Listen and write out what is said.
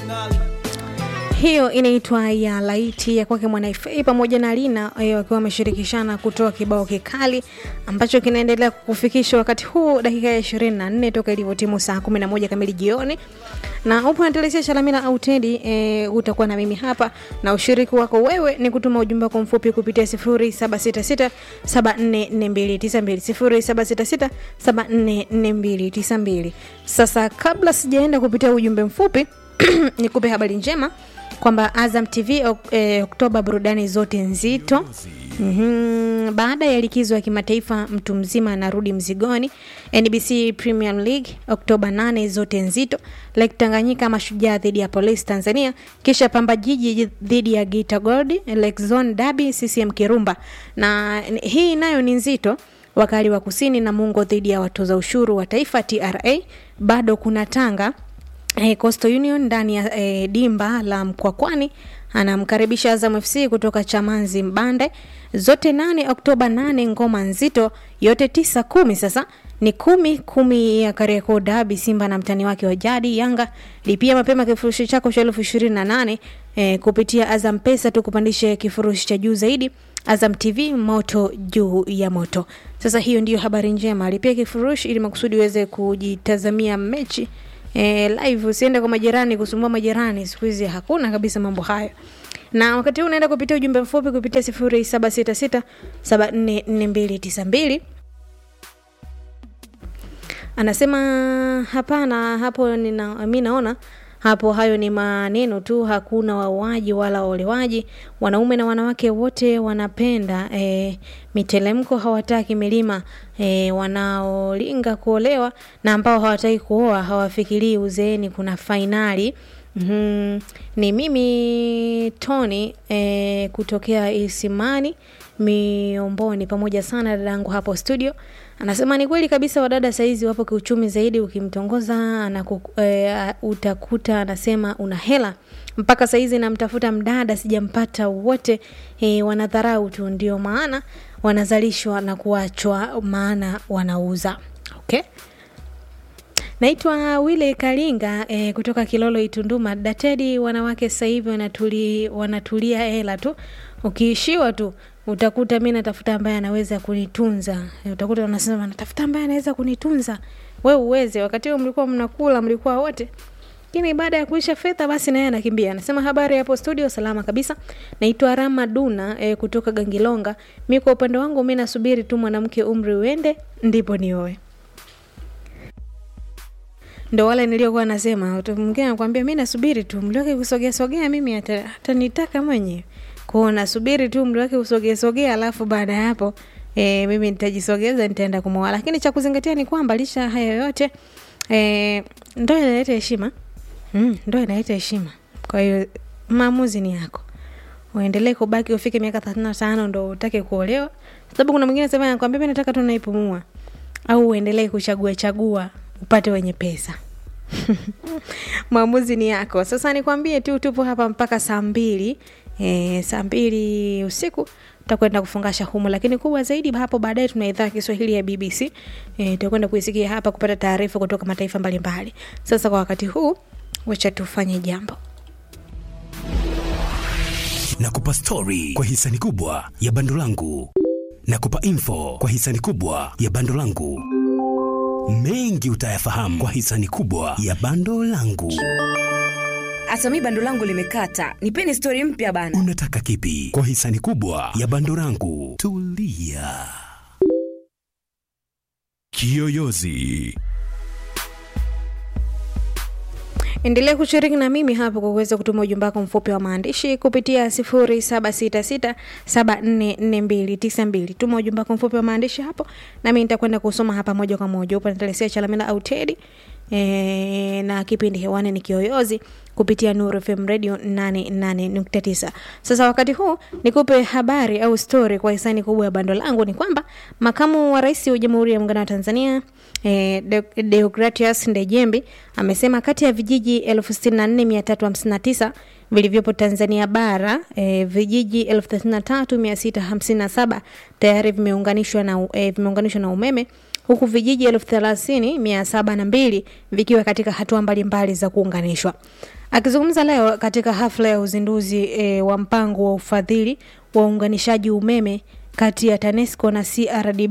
hiyo inaitwa ya laiti ya kwake Mwanaifei pamoja na Lina eh, wakiwa wameshirikishana kutoa kibao kikali ambacho kinaendelea kukufikisha wakati huu dakika ya 24 toka ilivyotimu saa 11 kamili jioni, na upo natelesia Shalamila au Tedi eh, utakuwa na mimi hapa na ushiriki wako wewe ni kutuma ujumbe wako mfupi kupitia 0766 744292 0766744292. Sasa kabla sijaenda kupitia ujumbe mfupi nikupe habari njema kwamba Azam TV ok, eh, Oktoba burudani zote nzito. Mm-hmm. Baada ya likizo ya kimataifa mtu mzima anarudi mzigoni. NBC Premier League Oktoba 8 zote nzito. Lake Tanganyika mashujaa dhidi ya Police Tanzania, kisha Pamba Jiji dhidi ya Geita Gold, Lake Zone Derby CCM Kirumba. Na hii nayo ni nzito. Wakali wa Kusini na Mungo dhidi ya watoza ushuru wa taifa TRA. Bado kuna Tanga eh, Coastal Union ndani ya eh, dimba la Mkwakwani anamkaribisha Azam FC kutoka Chamanzi Mbande. Zote nane Oktoba nane, ngoma nzito yote tisa kumi. Sasa ni kumi kumi ya Kariakoo Derby, Simba na mtani wake wa jadi Yanga. Lipia mapema kifurushi chako cha elfu ishirini na nane eh, kupitia Azam Pesa tukupandishe kifurushi cha juu zaidi. Azam TV moto juu ya moto. Sasa hiyo ndiyo habari njema, lipia kifurushi ili makusudi uweze kujitazamia mechi e, live usiende kwa majirani kusumbua majirani. Siku hizi hakuna kabisa mambo hayo. Na wakati huu unaenda kupitia ujumbe mfupi kupitia 0766744292 anasema hapana, hapo nina mimi naona hapo hayo ni maneno tu, hakuna wauaji wala olewaji. Wanaume na wanawake wote wanapenda e, mitelemko, hawataki milima e, wanaolinga kuolewa na ambao hawataki kuoa hawafikirii uzeeni kuna fainali. Mm-hmm. Ni mimi Tony e, kutokea Isimani Miomboni, pamoja sana dadangu hapo studio. Anasema ni kweli kabisa, wadada saizi wapo kiuchumi zaidi. Ukimtongoza anaku, e, utakuta anasema una hela. Mpaka saizi namtafuta mdada sijampata, wote e, wanadharau tu, ndio maana wanazalishwa na kuachwa, maana wanauza. Okay. Naitwa Wile Kalinga e, kutoka Kilolo Itunduma. Datedi, wanawake sasa hivi wanatuli, wanatulia hela tu, ukiishiwa tu utakuta mi natafuta ambaye anaweza kunitunza. E, utakuta wanasema natafuta ambaye anaweza kunitunza. We uweze, wakati huo mlikuwa mnakula, mlikuwa wote lakini baada ya kuisha fedha basi naye anakimbia. Anasema habari hapo studio, salama kabisa. Naitwa Rama Duna e, kutoka Gangilonga. Mi kwa upande wangu mi nasubiri tu mwanamke umri uende ndipo nioe ndo wale niliokuwa nasema. Mwingine anakwambia mi nasubiri tu mli wake kusogea sogea, mimi atanitaka mwenyewe kwao, nasubiri tu mli wake kusogea sogea, alafu baada ya hapo e, mimi nitajisogeza, nitaenda kumwoa. Lakini cha kuzingatia ni kwamba licha haya yote e, ndoa inaleta heshima mm, ndoa inaleta heshima. Kwa hiyo maamuzi ni yako, uendelee kubaki ufike miaka thelathini na tano ndo utake kuolewa, sababu kuna mwingine sema nakwambia mi nataka tu naipumua, au uendelee kuchagua chagua upate wenye pesa maamuzi ni yako. Sasa nikwambie tu, tupo hapa mpaka saa mbili e, saa mbili usiku tutakwenda kufungasha humu, lakini kubwa zaidi hapo baadaye tuna idhaa ya Kiswahili ya BBC e, tutakwenda kuisikia hapa kupata taarifa kutoka mataifa mbalimbali. Sasa kwa wakati huu, wacha tufanye jambo na kupa stori kwa hisani kubwa ya bando langu na kupa info kwa hisani kubwa ya bando langu mengi utayafahamu kwa hisani kubwa ya bando langu. Hata mi bando langu limekata, nipeni stori mpya bana. Unataka kipi kwa hisani kubwa ya bando langu? Tulia. Kiyoyozi endelea kushiriki na mimi hapo kwa kuweza kutuma ujumbe wako mfupi wa maandishi kupitia 0766744292. Tuma ujumbe wako mfupi wa maandishi hapo, nami nitakwenda kusoma hapa moja kwa moja. Upo natalesia Chalamila au Tedi e, na kipindi hewani ni Kiyoyozi kupitia Nuru FM Radio 88.9. Sasa wakati huu nikupe habari au story kwa hisani kubwa ya bando langu ni kwamba makamu wa rais wa Jamhuri ya Muungano wa Tanzania eh, De- Deogratias Ndejembi amesema kati ya vijiji 64359 vilivyopo Tanzania bara eh, vijiji 33657 tayari vimeunganishwa na, eh, vimeunganishwa na umeme huku vijiji elfu thelathini mia saba na mbili vikiwa katika hatua mbalimbali za kuunganishwa. Akizungumza leo katika hafla ya uzinduzi e, wa mpango wa ufadhili wa uunganishaji umeme kati ya TANESCO na CRDB